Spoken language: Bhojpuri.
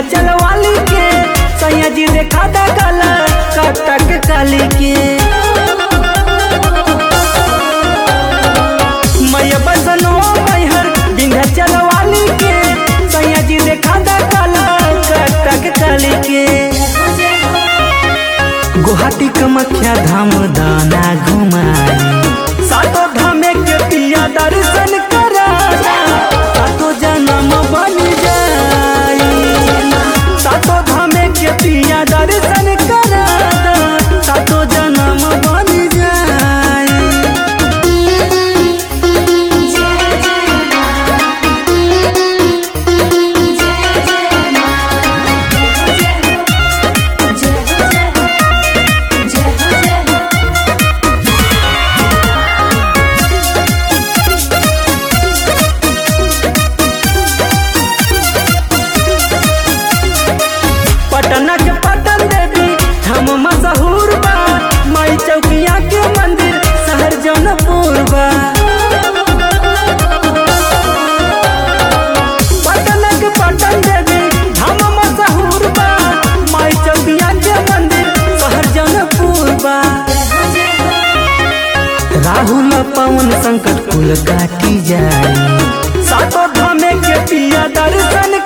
विंध्याचल वाली के सैया जी देखा दा काला कटक काली के मैया बसनो मैहर विंध्याचल वाली के सैया जी देखा दा काला कटक काली के गुवाहाटी कमख्या धाम दाना घुमाई सातो धामे के पिया दर्शन करा सातो जन्म बन जाई सातो धामे के पिया दर्शन करा सातो जन्म बन जाई पटना के पटन देवी हम मशहूर बा माई चौकिया के मंदिर शहर जौनपुर बा पटना के पटन देवी हम मशहूर बा माई चौकिया के मंदिर शहर जौनपुर बा राहुल पवन संकट कुल काटी जाए सातो धामे के पिया दर्शन